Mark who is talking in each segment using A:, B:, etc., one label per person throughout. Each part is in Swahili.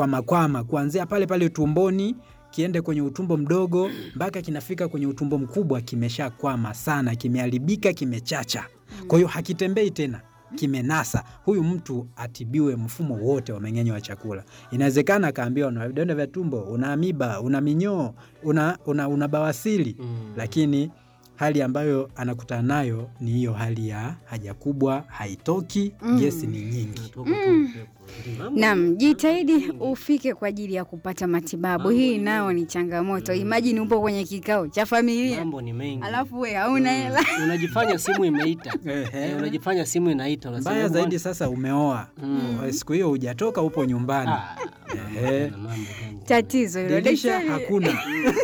A: kwamakwama kuanzia pale pale tumboni kiende kwenye utumbo mdogo mpaka kinafika kwenye utumbo mkubwa, kimeshakwama sana, kimeharibika, kimechacha. Kwa hiyo hakitembei tena, kimenasa. Huyu mtu atibiwe mfumo wote wa mmeng'enyo wa chakula. Inawezekana akaambiwa una vidonda vya tumbo, una amiba, una minyoo, una, una, una bawasili
B: Mm.
A: lakini hali ambayo anakutana nayo ni hiyo hali ya haja kubwa, haitoki,
C: Mm.
A: gesi ni nyingi.
B: Natoka tu upepo. Mambo-
C: Naam, jitahidi
B: mambo mengi.
C: ufike kwa ajili ya kupata matibabu.
B: Mambo
C: Hii
B: ni
C: nao
B: mengi.
C: ni changamoto.
B: Mm.
C: Imagine upo kwenye kikao cha familia
B: Mambo ni mengi.
C: alafu we hauna
B: Mm.
C: hela.
B: Unajifanya simu imeita.
A: Ehe.
B: Eh, Unajifanya simu inaita. unasema,
A: Mbaya
B: "Hebu
A: zaidi
B: bwana."
A: sasa umeoa
B: Mm.
A: siku hiyo hujatoka, upo nyumbani,
B: Ah, mambo
A: Ehe.
B: tena, mambo tena.
C: Tatizo hilo.
A: dirisha
C: Daktari-
A: hakuna.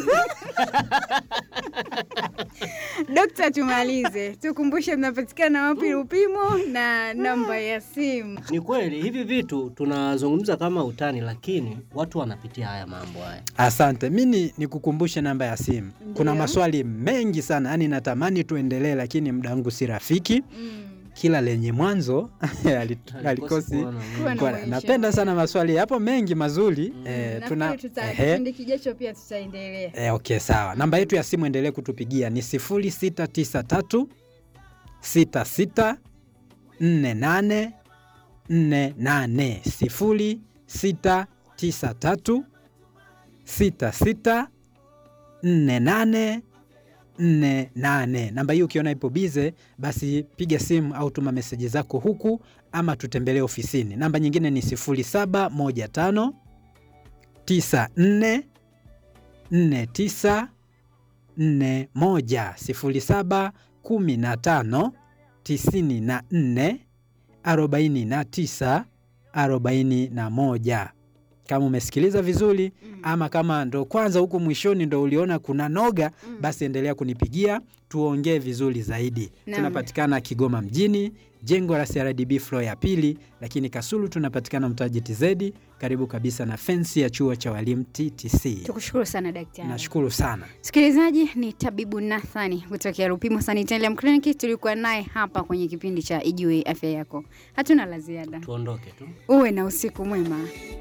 C: Dokta, tumalize, tukumbushe mnapatikana wapi Lupimo na namba ya simu.
B: Ni kweli hivi vitu tunazungumza kama utani, lakini watu wanapitia haya mambo haya.
A: Asante, mi nikukumbushe namba ya simu. Kuna
C: Ndiyo.
A: maswali mengi sana, yani natamani tuendelee, lakini muda wangu si rafiki.
C: Mm.
A: Kila lenye mwanzo halit- halikosi
B: kuwa na
C: Kuwa na
A: Kwa-
C: mwisho.
A: napenda sana maswali yapo mengi mazuri eh, tuna
C: Nafikiri tuta-
A: ehe.
C: kipindi kijacho pia tutaendelea.
A: Eh, okay, sawa. Namba yetu ya simu endelee kutupigia ni 0693 66 48 48 0693 66 48 48. Namba hii ukiona ipo bize, basi piga simu au tuma meseji zako huku ama tutembelee ofisini. Namba nyingine ni 0715 94 49 41 07 15 94 49 41. Kama umesikiliza vizuri
C: Mm.
A: ama kama ndo kwanza huku mwishoni ndo uliona kuna noga,
C: Mm.
A: basi endelea kunipigia tuongee vizuri zaidi.
C: Naam.
A: Tunapatikana Kigoma mjini, jengo la CRDB floor ya pili, lakini Kasulu tunapatikana mtaa JTZ, karibu kabisa na fensi ya chuo cha walimu TTC.
C: Tukushukuru sana daktari.
A: Nashukuru sana.
C: Msikilizaji, ni tabibu Nathani kutokea Lupimo Sanitarium Clinic. Tulikuwa naye hapa kwenye kipindi cha Ijue Afya Yako. Hatuna la ziada,
B: Tuondoke tu.
C: uwe na usiku mwema.